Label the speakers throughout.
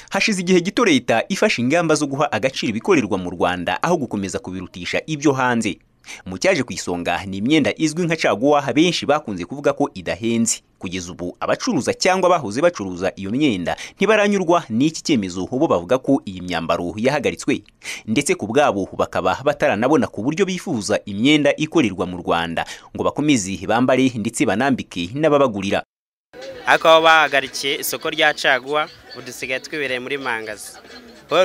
Speaker 1: hashize igihe gito leta ifashe ingamba zo guha agaciro ibikorerwa mu rwanda aho gukomeza kubirutisha ibyo hanze mu cyaje ku isonga ni imyenda izwi nka caguwa benshi bakunze kuvuga ko idahenze kugeza ubu abacuruza cyangwa bahoze bacuruza iyo myenda ntibaranyurwa n'iki cyemezo bo bavuga ko iyi myambaro yahagaritswe ndetse ku bwabo bakaba bataranabona ku buryo bifuza imyenda ikorerwa mu rwanda ngo bakomeze bambare ndetse banambike n'ababagurira
Speaker 2: ariko aho bahagarikiye isoko rya caguwa ubu dusigaye twibereye muri mangazi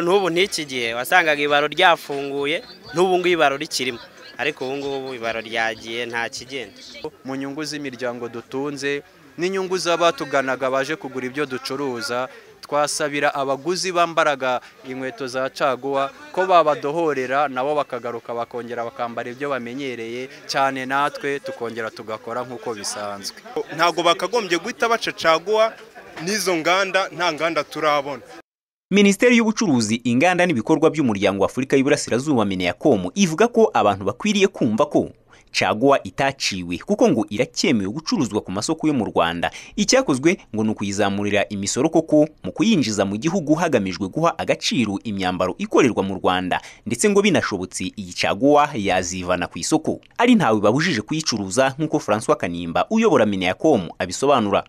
Speaker 2: n'ubu n'iki gihe wasangaga ibaro ryafunguye n'ubu ngubu ibaro rikirimo ariko ubu ngubu ibaro ryagiye nta kigenda
Speaker 3: mu nyungu z'imiryango dutunze n'inyungu z'abatuganaga baje kugura ibyo ducuruza twasabira abaguzi bambaraga inkweto za caguwa ko babadohorera nabo bakagaruka bakongera bakambara ibyo bamenyereye cyane natwe tukongera tugakora nk'uko bisanzwe
Speaker 4: ntabwo bakagombye guhita baca caguwa n'izo nganda nta nganda turabona
Speaker 1: minisiteri y'ubucuruzi inganda n'ibikorwa by'umuryango w'afurika y'uburasirazuba mineyakomu ivuga ko abantu bakwiriye kumva ko caguwa itaciwe kuko ngo iracyemewe gucuruzwa ku masoko yo mu rwanda icyakozwe ngo ni ukuyizamurira imisoro koko mu kuyinjiza mu gihugu hagamijwe guha agaciro imyambaro ikorerwa mu rwanda ndetse ngo binashobotse iyi caguwa yazivana ku isoko ari ntawe babujije kuyicuruza nk'uko francois kanimba uyobora mineyakomu abisobanura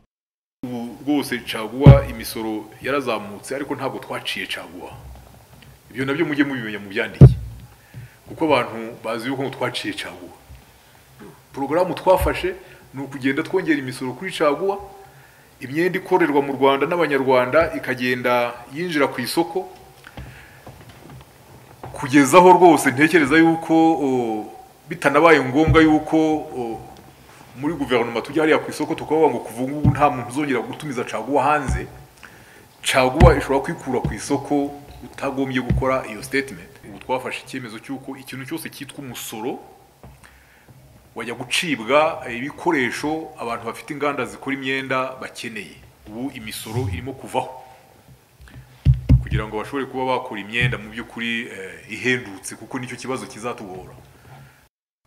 Speaker 5: ubu rwose caguwa imisoro yarazamutse ariko ntabwo twaciye caguwa ibyo nabyo mujye mubimenya mu byandike kuko abantu bazi yuko twaciye caguwa porogaramu twafashe ni ukugenda twongera imisoro kuri caguwa imyenda ikorerwa mu rwanda n'abanyarwanda ikagenda yinjira ku isoko kugeza aho rwose ntekereza yuko bitanabaye ngombwa yuko muri guverinoma tujya hariya ku isoko tukavuga ngo kuva ngubu nta muntu uzongera gutumiza caguwa hanze caguwa ishobora kwikura ku isoko utagombye gukora iyo statement ubu twafashe icyemezo cy'uko ikintu cyose cyitwa umusoro wajya gucibwa ibikoresho abantu bafite inganda zikora imyenda bakeneye ubu imisoro irimo kuvaho kugira ngo bashobore kuba bakora imyenda mu by'ukuri ihendutse kuko nicyo kibazo kizatugora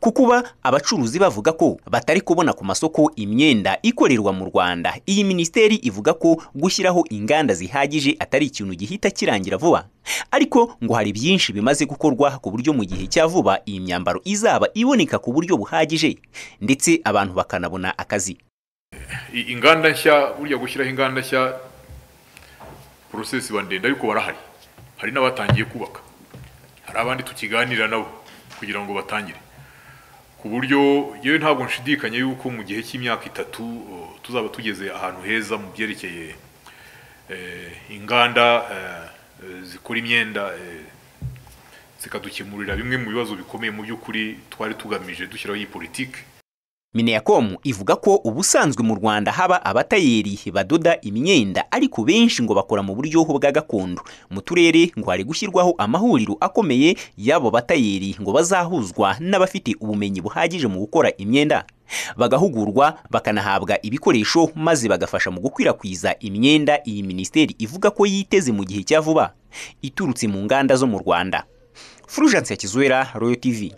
Speaker 1: ku kuba abacuruzi bavuga ko batari kubona ku masoko imyenda ikorerwa mu Rwanda iyi minisiteri ivuga ko gushyiraho inganda zihagije atari ikintu gihita kirangira vuba ariko ngo hari byinshi bimaze gukorwa ku buryo mu gihe cya vuba iyi myambaro izaba iboneka ku buryo buhagije ndetse abantu bakanabona akazi
Speaker 5: inganda nshya burya gushyiraho inganda nshya porosesi iba ndende ariko barahari hari n'abatangiye kubaka hari abandi tukiganira nabo kugira ngo batangire ku buryo yewe ntabwo nshidikanya yuko mu gihe cy'imyaka itatu tuzaba tugeze ahantu heza mu byerekeye inganda zikora imyenda zikadukemurira bimwe mu bibazo bikomeye mu by'ukuri twari tugamije dushyiraho iyi politiki
Speaker 1: mineyakomu ivuga ko ubusanzwe mu rwanda haba abatayeri badoda imyenda ariko benshi ngo bakora mu buryo bwa gakondo mu turere ngo hari gushyirwaho amahuriro akomeye y'abo batayeri ngo bazahuzwa n'abafite ubumenyi buhagije mu gukora imyenda bagahugurwa bakanahabwa ibikoresho maze bagafasha mu gukwirakwiza imyenda iyi minisiteri ivuga ko yiteze mu gihe cya vuba iturutse mu nganda zo mu rwanda furujanse ya kizuwera royo tv